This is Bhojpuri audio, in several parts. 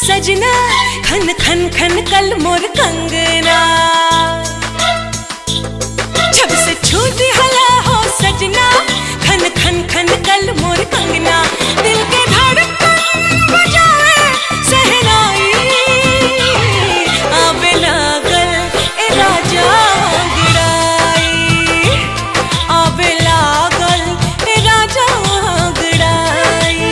सजना खन खन खन कल मोर कंगना जब से छूट हला हो सजना खन खन खन कल मोर कंगना दिल के धड़कन बजाए सहनाई आवे लागल ए राजा गड़ाई आवे लागल ए राजा गड़ाई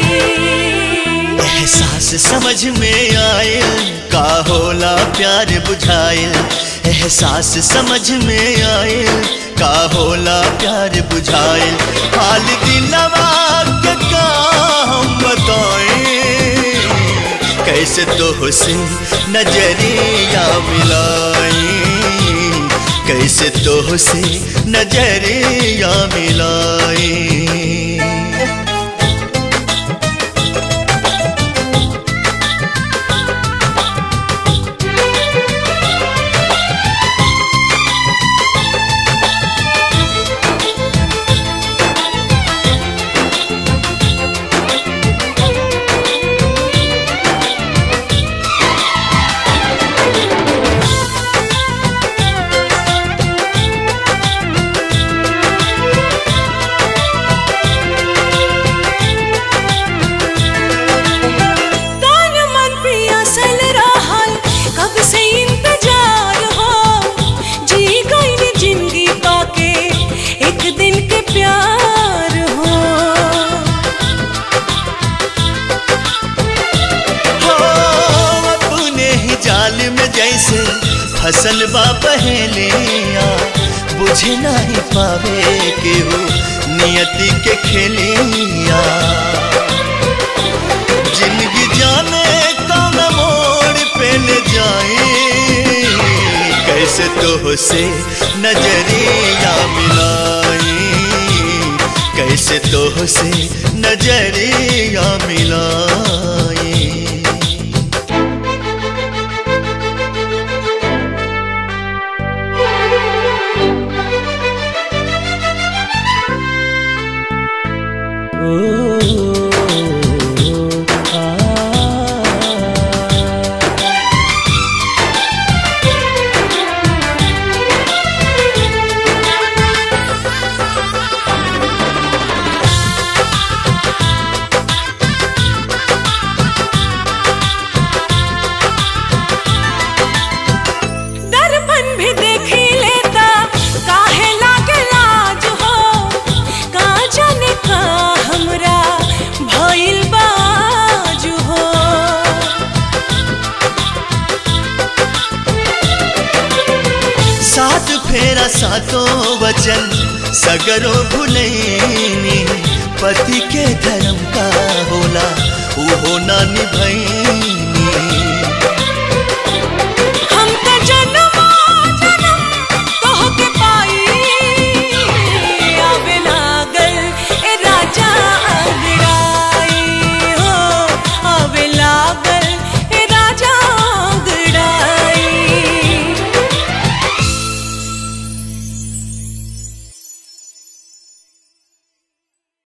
एहसास समझ में आयल का होला प्यार बुझायल एहसास समझ में आयल का होला प्यार बुझायल हाल दिलवा के का हम बताएं कैसे तो से नजरिया मिलाई कैसे तो से नजरिया मिलाई तान मन पियासल रहल कब से इंतजार हो जी गई जिंदगी पाके एक दिन के प्यार हो हो अपने ही जाल में जैसे फसल बा पहलिया बुझे नहीं पावे केहू नियति के खेलिया जिंदगी जाने कौन मोड़ पे ले जाए कैसे तो से नजरिया मिलाई कैसे तो से नजरिया मिलाई दर्पण भी देखी लेता काहे लागे लाज हो का जाने का हमरा भइल बाज हो सात फेरा सातों वचन सगरो भुलैनी पति के धर्म का होला उहो ना निभैनी